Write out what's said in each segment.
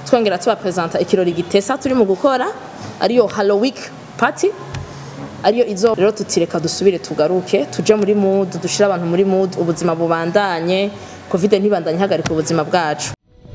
twongera tubapresenta ikirori gitesa turi mu gukora ariyo halloween party ariyo izo rero tutireka dusubire tugaruke tuje muri mood dushire abantu muri mood ubuzima bubandanye covid ntibandanye hagarika ubuzima bwacu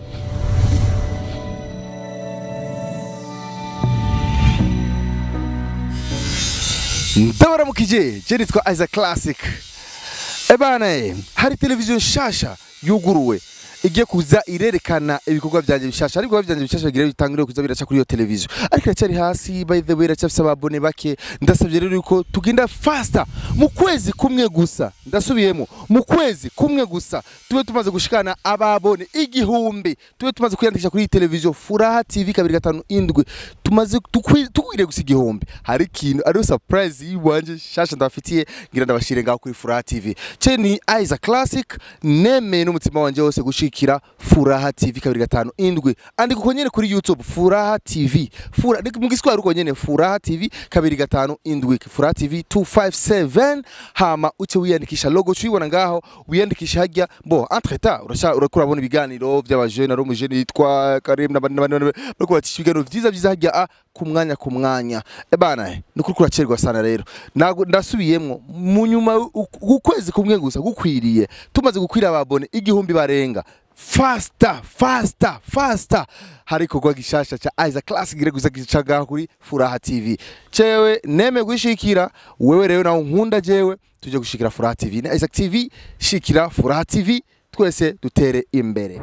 ndabaramukije je nitwa Isaac Classic ebana eh, hari televiziyo nshasha yuguruwe igiye kuza irerekana ibikorwa vyanje bishasha ariko ibikorwa vyanje bishasha bigira bitangire kuza biraca kuri iyo televiziyo ariko iracari hasi by the way iracyafise ababone bake ndasabye rero yuko tugenda faster mu kwezi kumwe gusa ndasubiyemo mu kwezi kumwe gusa tube tumaze gushikana ababone igihumbi tube tumaze kwiyandikisha kuri iyi televiziyo furaha tv kabiri gatanu indwi tumaze tukwi- tukwiriye gusa igihumbi hari ikintu ariyo surprise yiwanje shasha ndabafitiye ngira ndabashire ngaho kuri furaha tv ce ni Isaac Classic nemeye n'umutima wanje wose gushikira furaha tv kabiri gatanu indwi andika uko nyene kuri youtube furaha tv Fura, ni mu giswahili uko nyene furaha tv kabiri gatanu indwi furaha tv 257 hama uce wiyandikisha logo cuyibona ngaho wiyandikisha hajya bo entre temps urasha urako urabona ibiganiro vy'abajene ari umujene yitwa Karim n'abandi n'abandi bariko bacisha ibiganiro vyiza vyiza hajya a ku mwanya ku mwanya ebana ni kuri kuracerwa sana rero Nago- ndasubiyemwo mu nyuma u- ukwezi kumwe gusa gukwiriye tumaze gukwira ababone igihumbi barenga fasta fasta fasta hari ikorwa gishasha ca Isaac Classic gire gusa gicaga kuri Furaha TV cewe neme gushikira wewe rero nawe nkunda jewe tuje gushikira Furaha TV na Isaac TV shikira Furaha TV twese dutere imbere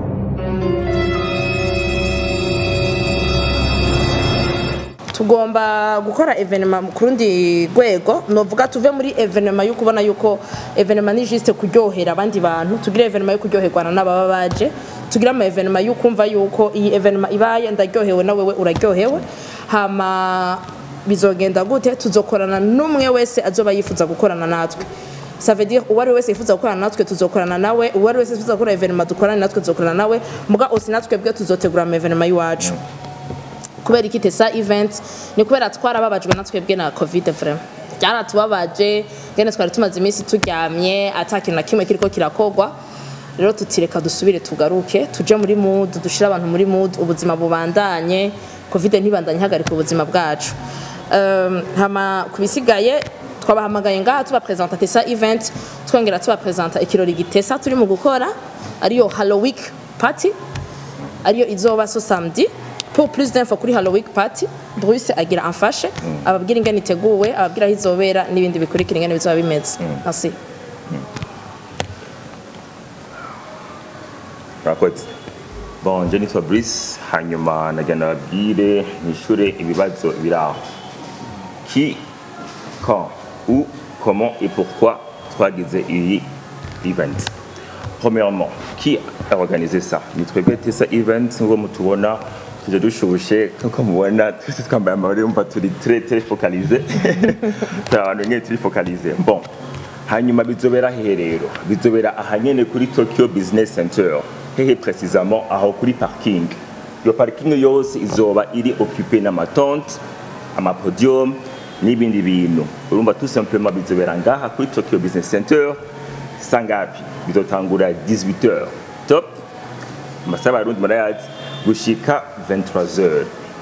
tugomba gukora evenema ku rundi rwego novuga tuve muri evenema yo kubona yuko evenema ni juste kuryohera abandi bantu tugire evenema yo kuryoherwana n'ababa baje tugire ama evenema yo kumva yuko iyi evenema ibaye ndaryohewe na wewe uraryohewe hama bizogenda gute tuzokorana n'umwe wese azoba yifuza gukorana natwe ça veut dire uwari wese yifuza gukorana natwe tuzokorana nawe uwari wese yifuza gukora evenema dukorane natwe tuzokorana nawe muga osi natwe bwe tuzotegura ama evenema y'iwacu kubera iki tesa event ni kubera twarababajwe na twebwe na covid vraiment byaratubabaje ngene twari tumaze iminsi turyamye ata kintu na kimwe kiriko kirakogwa rero tutireka dusubire tugaruke tuje muri mood dushire abantu muri mood ubuzima bubandanye covid ntibandanye hagarika ubuzima bwacu um, hama kubisigaye twabahamagaye ngaha tubapresenta tesa event twongera tubapresenta ikirori gitesa turi mu gukora ariyo halloween party ariyo izoba so samedi pour plus d'info kuri halloween party Bruce agira amfashe ababwira ingene iteguwe ababwira aho izobera n'ibindi bikurikira ingene bizoba bimeze merci murakoze bon je nitwa Brice hanyuma nagira nababwire nishure ibibazo biri aho qui quand où comment et pourquoi twagize iyi event premièrement qui a organisé ça ni twebwe tesa event nk'uko mutubona tuje dushushe nk'uko mubona twese twambaye amabara yumva turi très très focalisé turi abantu nyine turi focalisé bon hanyuma bizobera hehe rero bizobera ahanyene kuri tokyo business center hehe precisement aho kuri parking iyo parking yose izoba iri occupé n'amatente amapodium n'ibindi bintu urumva tout simplement bizobera ngaha kuri tokyo business center sangapi bizotangura 18h top amasaha abarundi murayazi gushika 23h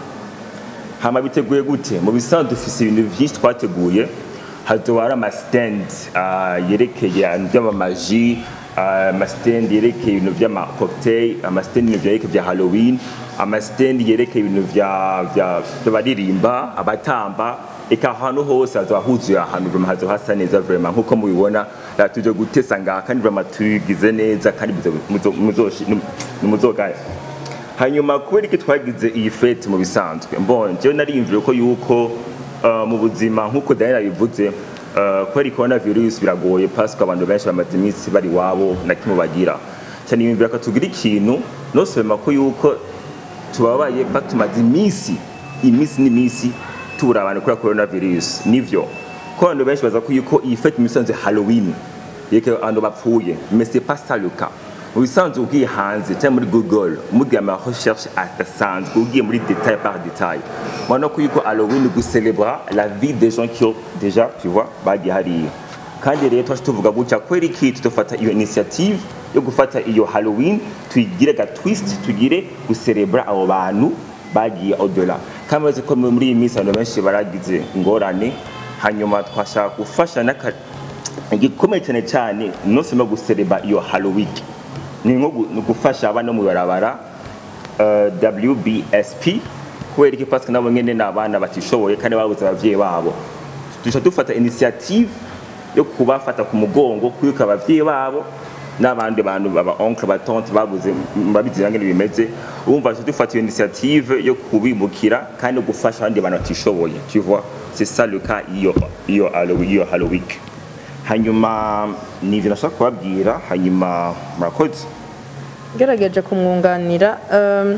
hama biteguye gute mu bisanzwe dufise ibintu vyinshi twateguye hazoba hari amastand uh, yerekeye ibintu vy'amamaji uh, amastand yerekeye ibintu vy'amacocktail amastand ibintu vyerekeye vya halloween amastand yerekeye ibintu vya- vya- vy'abaririmba abatamba eka ahantu hose hazoba huzuye ahantu vraiment hazoba hasa neza vraiment nkuko mubibona uh, tuje gutesa ngaha kandi vraiment tugize neza kandi muzo- muzo- muzoshi- nimuzogaya hanyuma kubera iki twagize iyi fete mu bisanzwe mbon jewe nariyumviye ko yuko uh, mu buzima nk'uko daniel yabivuze uh, kubera corona virus biragoye pasiko abantu benshi bamaze iminsi bari iwabo na kimwe bagira cyane yumvira ko tugira ikintu nosema ko yuko tubabaye batumaze iminsi iminsi n'iminsi tubura abantu kubera corona virus nivyo ko abantu benshi baza ko yuko iyi fete mu bisanzwe halloween yeke abantu bapfuye mais c'est pas ça le cas mu bisanzwe ugiye hanze cyangwa muri google mugiye ama recherche adasanzwe ugiye muri détail par détail mubona ko yuko halloween gucelebra la vie des gens qui ont déjà tu vois bagiye hariya kandi rero twaje tuvuga gutya kubera iki tudafata iyo initiative yo gufata iyo halloween tuyigire ga twist tugire guserebra abo bantu bagiye odela kandi murazi ko muri iyi minsi abantu benshi baragize ingorane hanyuma twashaka gufasha n'aka igikomeye cyane cyane nose no gusereba iyo halloween ni nko gu- ni gufasha abana mu barabara uh, WBSP kubera iki parce que nabo nyene ni abana batishoboye kandi babuze abavyeyi babo duca dufata initiative yo kubafata ku mugongo kwibuka abavyeyi babo n'abandi bantu baba oncle batonte babuze babizi ngene bimeze urumva duca dufata iyo initiative yo kubimukira kandi no gufasha abandi bantu batishoboye tu vois c'est ça le cas iyo iyo Halloween iyo Halloween hanyuma ni ivyo nashaka kubabwira hanyuma murakoze ngerageje kumwunganira um,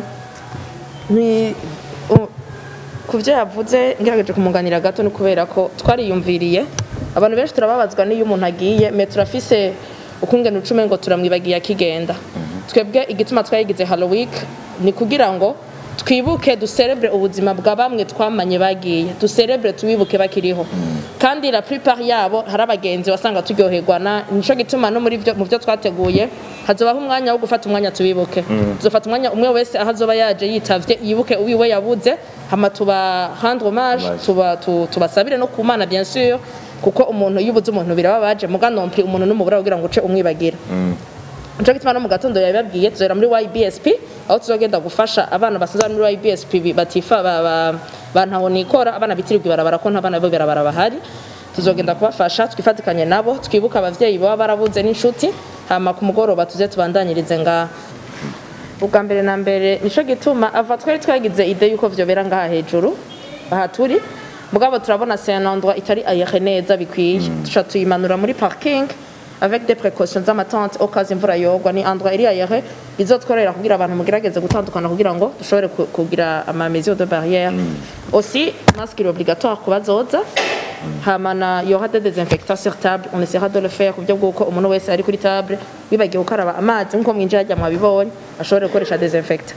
ni u- ku byo yavuze ngerageje kumwunganira gato ni kubera ko twariyumviriye abantu benshi turababazwa n'iyo umuntu agiye me turafise ukungena ucume ngo turamwibagiye akigenda twebwe igituma twayigize halloween ni kugira ngo twibuke duserebre ubuzima bwa bamwe twamanye bagiye duserebre tubibuke bakiriho kandi la plupart yabo hari abagenzi wasanga turyoherwa na nico gituma no muri byo mu byo twateguye hazobaho umwanya wo gufata umwanya tubibuke tuzofata umwanya umwe wese aho azoba yaje yitavye yibuke uwiwe yabuze hama tuba rendre hommage Hommage. tuba tu- tubasabire no kumana bien sûr kuko umuntu yubuze umuntu birababaje muga nompli umuntu n'umubura kugira ngo uce umwibagira Nico gituma no mu gatondo yabibabwiye tuzera muri YBSP aho tuzogenda gufasha abana basanzwe bari muri YBSP bi- batifa ba- ba- bantaho nikora abana bitirirwa ibarabara ko nta bana bo ibarabara bahari tuzogenda kubafasha twifatikanye nabo twibuka abavyeyi baba barabuze n'inshuti hama ku mugoroba tuze tubandanyirize ngaha ubwa mbere na mbere nico gituma ava twari twagize ide yuko vyobera ngaha hejuru aha turi mugabo turabona c'est un endroit itari ayehe neza bikwiye duca tuyimanura muri parking avec des précautions z'amatente au cas imvura yogwa ni endroit iri ayehe bizotworera kugira abantu mugerageze gutandukana kugira ngo dushobore ku- kugira ama mesures de barrière aussi masque est obligatoire ku bazoza hamana y aura des désinfectants sur table on essaiera de le faire ku buryo bw'uko umuntu wese ari kuri table wibagiwe gukaraba amazi nk'uko mwinjira ajya mwabibonye ashobore gukoresha desinfecta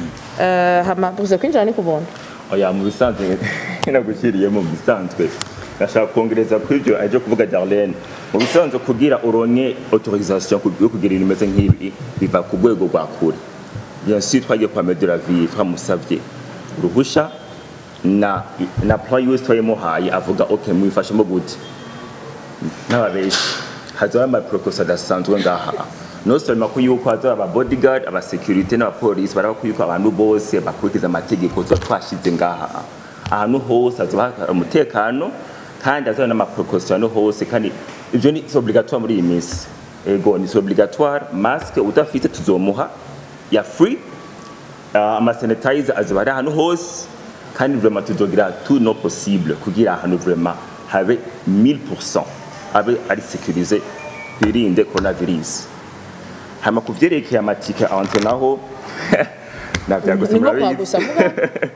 uh, hama buze kwinjira ni kubuntu oya mu bisanzwe nagushyiriyemo mu bisanzwe ndashaka kongereza kuri ibyo ajya kuvuga Darlene mu bisanzwe kugira uronke autorisation ku- yo kugira ibintu bimeze nk'ibi biva ku rwego rwa kure bien sûr twagiye kwa Medela Ville twamusavye uruhusha na na plan yose twayimuhaye avuga ok mwifashemo gute n'ababeshi hazoba amaprokosi adasanzwe ngaha no seulement ko yuko hazoba aba bodyguard aba security n'abapolisi baraba ko yuko abantu bose bakurikiza amategeko tuba twashize ngaha ahantu hose hazoba hari umutekano kandi hazoba n'amaprokosi ahantu hose kandi ivyo ni c'est obligatoire muri iyi minsi ego ni c'est obligatoire masque udafite tuzomuha ya free uh, amasanitizer azoba ari ahantu hose kandi vraiment tuzogira tout no possible kugira ahantu vraiment habe 1000% abe ari sécurisé twirinde coronavirus hama ku vyerekeye amatike ahantu naho navyaguse ni nko murabizi kwagusa muga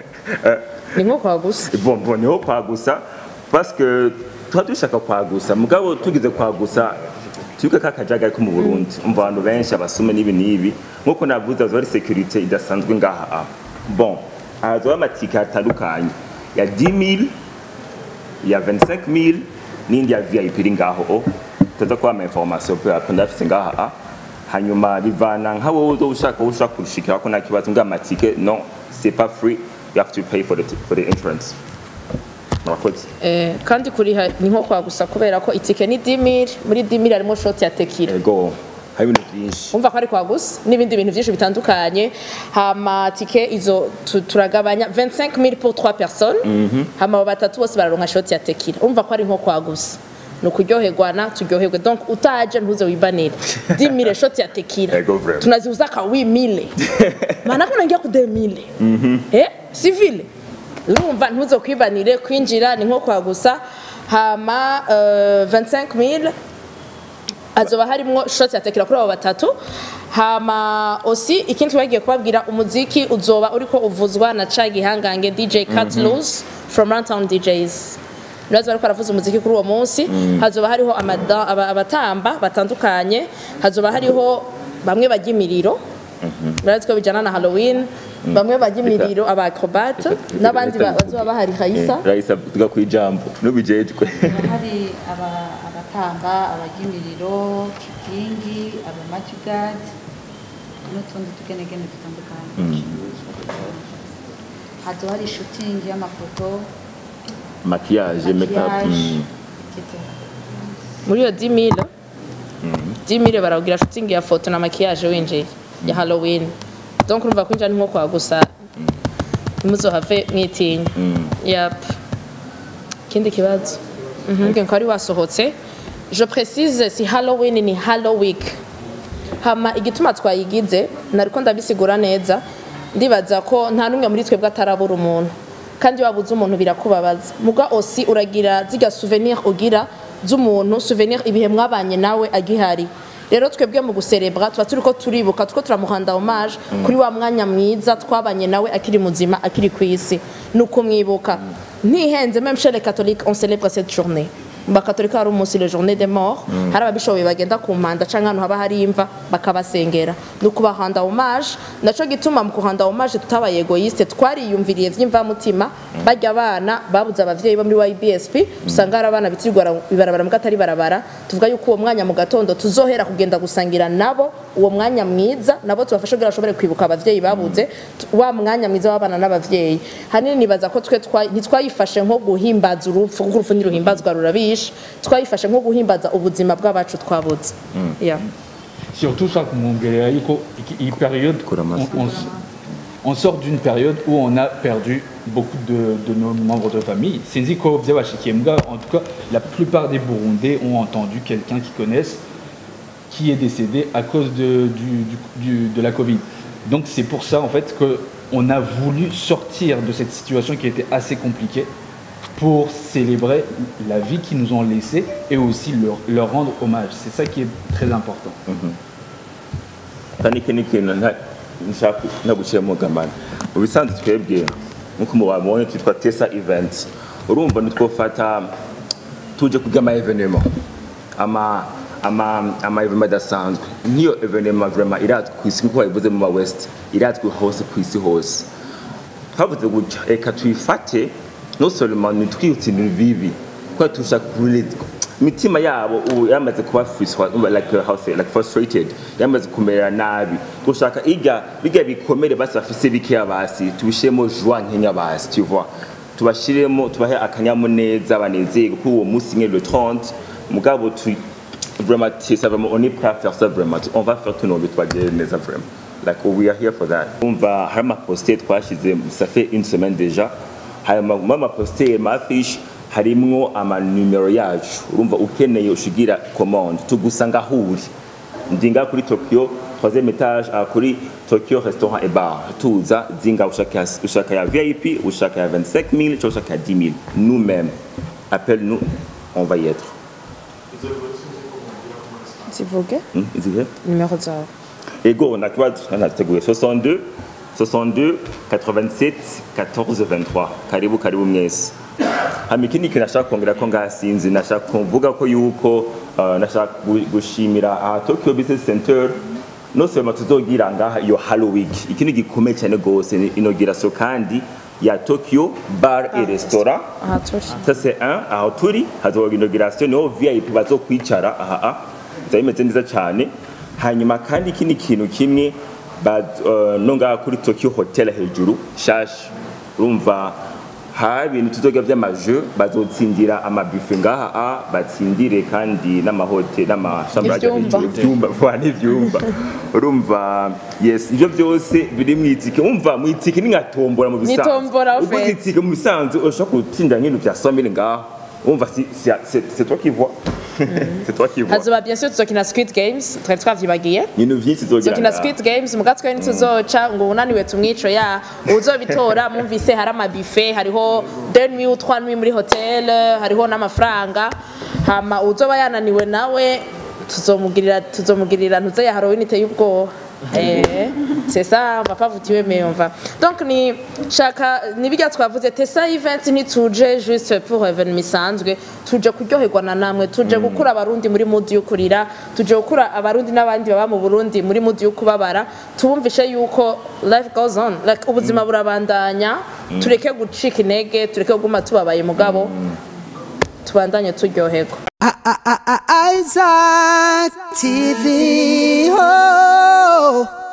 ni nko kwagusa bon bon niho kwagusa parce que tuba dushaka kwagusa mugabo tugize kwagusa twibuke ka kajagari ko mu burundi umva abantu benshi abasume n'ibi n'ibi nk'uko navuze hazoba ari securite idasanzwe ngaha ah. bon hazoba amatike atandukanye ya 10000 ya 25000 n'indi ya vip iri ngaho o tuza kuba ama information pe après ndafise ngaha ah. hanyuma bivana nka wowe uzo ushaka wowe ushaka kurushikira ko nta kibazo ngo amatike non c'est pas free you have to pay for the, for the entrance murakoze eh, kandi kuriha ni nko kwagusa kubera ko itike ni 10000 muri 10000 harimo shoti ya tekira ego hari ibintu byinshi umva ko ari kwagusa n'ibindi bintu byinshi bitandukanye hama tike izo tu- turagabanya 25000 pour 3 personnes hama abo batatu bose bararonka shoti ya tekira umva ko ari nko kwagusa ni ukuryoherwana turyoherwe donc utaje ntuze wibanire 10000 shoti ya tekira Ego vraiment. tunaziuza ka 8000 maana ko naingia ku 2000 eh civile urumva ntuze kwibanire kwinjira ni nko kwagusa hama uh, 25000 azoba harimwo shoti yatekera kuri abo batatu hama osi ikindi twagiye kubabwira umuziki uzoba uriko uvuzwa na ca gihangange dj cut loose from runtown djs nibaza bariko baravuza umuziki kuri uwo munsi hazoba hariho amada- aba- abatamba batandukanye hazoba hariho bamwe bajya imiriro murazi ko bijyana na halloween bamwe bajya imiriro aba acrobate n'abandi ba- bazoba bahari Raisa Raisa tuga ku ijambo n'ubijejwe hari aba- abatamba abajya imiriro kigingi abamajigadi n'utundi tugenegene dutandukanye hazo hari shutingi y'amafoto maquillage makeup maquillage mm. etc. muri iyo 10000 10000 barawugira shooting ya foto na maquillage winjiye ya Halloween donc urumva kwinjira ni nko kwa gusa ntimuzohave mwitinya yap ikindi kibazo Mhm, nge ko ari wasohotse je précise si Halloween ni Halloween hama igituma twayigize nariko ndabisigura neza ndibaza ko nta n'umwe muri twebwe atarabura umuntu kandi wabuze umuntu birakubabaza muga osi uragira ziga souvenir ugira z'umuntu souvenir ibihe mwabanye nawe agihari rero twebwe mu guserebra tuba turiko turibuka tuko turamuhanda hommage kuri wa mwanya mwiza twabanye nawe akiri muzima akiri ku isi ni ukumwibuka ntihenze même chez les catholiques on célèbre cette journée mu bakatolika hari umunsi le journée des morts hari ababishoboye bagenda ku mpanda canke ahantu haba hari imva bakabasengera ni ukubahanda hommage naco gituma mu kuhanda hommage tutabaye egoiste twariyumviriye vy'imvamutima barya abana babuze abavyeyi bo muri YBSP usanga hari abana bitirirwa ibarabara mu gatari barabara tuvuga yuko uwo mwanya mu gatondo tuzohera kugenda gusangira nabo uwo mwanya mwiza nabo tubafashe kugira bashobore kwibuka abavyeyi babuze wa mwanya mwiza w'abana n'abavyeyi hanini nibaza ko twe twa- ntitwayifashe nko guhimbaza urupfu kuko urupfu ntiruhimbazwa rurabishe twayifashe nko guhimbaza ubuzima bw'abacu twabuze Yeah. Surtout ça kumwongelera yuko iki- iyi période Kura on, mask. on, on sort d'une période où on a perdu beaucoup de, de nos membres de famille. Sinzi ko byabashikiye mbwa en tout cas la plupart des Burundais ont entendu quelqu'un qu'ils connaissent qui est décédé à cause de, du, du- du- de la Covid. Donc c'est pour ça en fait que on a voulu sortir de cette situation qui était assez compliquée pour célébrer la vie qu'ils nous ont laissée et aussi leur, leur rendre hommage. C'est ça qui est très important. kandi iki ni ikintu nta- nshaka nagushyiramo gamana mu bisanzwe twebwe nk'uko mubabonye twitwa tesa event urumva nitwofata tuje kurya ama evenema ama ama ama evenema adasanzwe nk'iyo evenema vraiment irazwi ku isi nk'uko babivuze mu ma west irazwi hose ku isi hose twavuze gutya reka tuyifate no seulement nitwibutse ibintu bibi kuko turashaka kurezwa imitima yabo ubu yamaze kuba frustra- like, uh, how say, like frustrated yamaze kumera nabi dushaka irya birya bikomere basi bafise bikeya basi tubishiremo joie nkenya basi tu vois tubashiremo tubahe akanyamuneza banezerwe kuri uwo munsi nyine le 30 mugabo tu vraiment c'est ça vraiment on est prêt à faire ça vraiment on va faire tout nos bitwagere neza vraiment like we are here for that umva hari amaposite twashize ça fait une semaine déjà hari ama- amaposite mafishi harimwo amanumero yacu urumva ukeneye ushigira commande tugusanga aho uri ndinga kuri tokyo troisième étage ah, kuri tokyo restaurant et bar tuza zinga ushaka ya- ushaka ya vip ushaka ya 25 000 cyangwa ushaka ya 10 000 nous mêmes appelle nous on va y être zivuge Hmm, izihe nimero zawe ego nakibazo nanateguye 62 62 87 14 23 karibu karibu mwese hama ikindi kintu nashaka kongera ko ngasinzi nashaka kuvuga ko yuko uh, nashaka gu- gushimira aha Tokyo Business Center no seulement tuzogira ngaha iyo Halloween ikindi gikomeye cyane gose ni inauguration kandi ya Tokyo Bar et Restaurant aha turi ça c'est un aho turi hazoba inauguration niho vip bazokwicara aha a bizaba bimeze neza cyane hanyuma kandi ikindi kintu kimwe ba- eh, no ngaha kuri tokyo hotel hejuru shashi urumva hari ibintu tuzoga by'amajeu bazotsindira amabufe ngaha a batsindire kandi n'amahotel n'amashambrage Ivyumba. ibyumba vuba n'ibyumba urumva yes ibyo byose biri mu itike umva mu itike ni nka tombora mu bisanzwe tombora, Ubwo ufite. itike mu bisanzwe ushobora gutsinda nk'ibintu bya 100 000 ngaho umva si- si- c'est c'est toi qui vois c'est toi qui vois hazoba bien sûr tuzokina squid games twari twavyibagiye ibintu byinshi tuzogira tuzokina ngaha. squid games muga twe ntituzoca ngo unaniwe tumwico ya uzobitora mwumvise hari amabife hariho deux nuits ou trois nuits muri hotel hariho n'amafaranga hama uzoba yananiwe nawe tuzomugirira tuzomugirira ntuze ya Halloween iteye ubwoba Eh, c'est ça on va pas vous tuer mais on va donc ni shaka nibijya twavuze tesa event ntituje juste pour evenement isanzwe tuje kuryoherwa na namwe tuje gukura abarundi muri mudi yo kurira tuje gukura abarundi n'abandi baba mu Burundi muri mudi yo kubabara tubumvishe yuko life goes on like ubuzima burabandanya tureke gucika intege tureke kuguma tubabaye mugabo tubandanye turyoherwa Isaac TV. Oh.